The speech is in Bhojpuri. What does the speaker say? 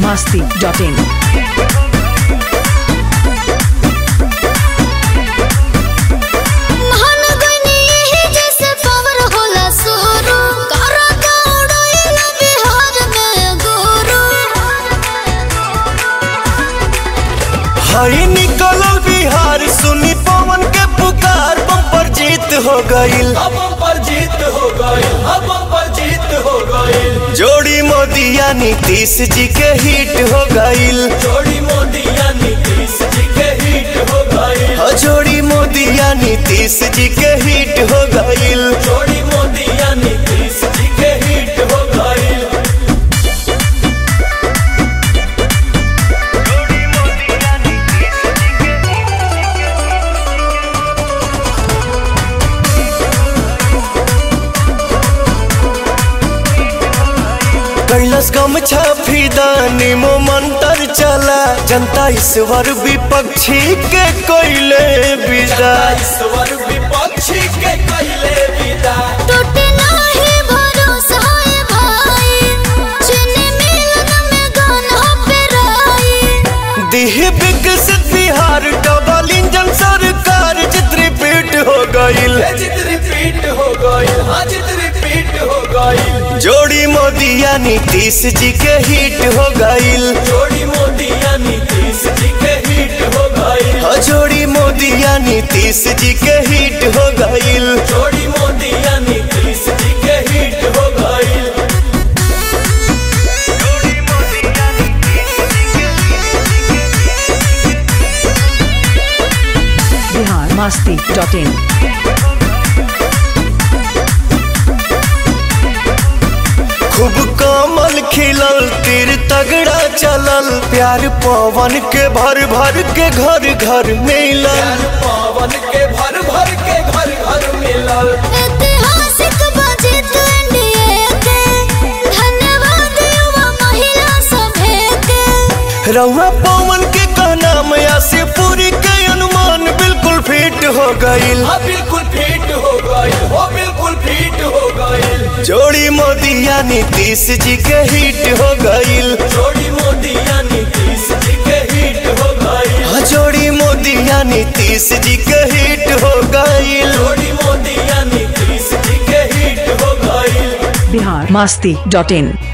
masti.in. महान गनी यही जैसे पावर होला सुरु करा दौड़ैला बिहार में गुरु हई निकलल बिहार सुनी पवन के पुकार बम्पर जीत हो गईल अब पर जीत हो गई अब पर जीत हो गई जोड़ी मोदिया नीतीश जी के हिट हो गईल जोड़ी मोदिया नीतीश जी के हिट हो गई हो जोड़ी मोदिया नीतीश जी के हिट हो गईल जोड़ी मोदिया नीतीश जी के हिट हो गई कैलस गम छाफी दानी मो मंत्र चला जनता ईश्वर विपक्षी के कोयले विदा ईश्वर विपक्षी के कैले विदा टूटे नाही भरोसा है भाई चीनी मिलन में गाना पे राई दिह विकसित बिहार डबल इंजन सरकार चित्रपीठ हो गईल जित रिपीट हो गई हाँ जित रिपीट हो गई जोड़ी मोदिया नीतीश जी के हिट हो गईल जोड़ी मोदिया नीतीश जी के हिट हो गई हो जोड़ी मोदिया नीतीश जी के हिट हो गईल जोड़ी मोदिया नीतीश जी के हिट हो गई Bihar masti.in. खूब कमल खिलल तीर तगड़ा चलल प्यार पवन के भर भर के घर घर मिलल प्यार पावन के भर भर के घर घर मिलल ऐतिहासिक बजट एनडीए के धन्यवाद युवा महिला सभे के रउआ पवन के कहना मैया से पूरी के अनुमान बिल्कुल फिट हो गईल हाँ बिल्कुल फिट हो गई हो बिल्कुल फिट हो गई जोड़ी मोदिया नीतीश जी के हिट हो गईल जोड़ी मोदिया नीतीश जी के हिट हो गई हाँ, जोड़ी मोदिया नीतीश जी के हिट हो गईल जोड़ी मोदिया नीतीश जी के हिट हो गई Bihar masti.in.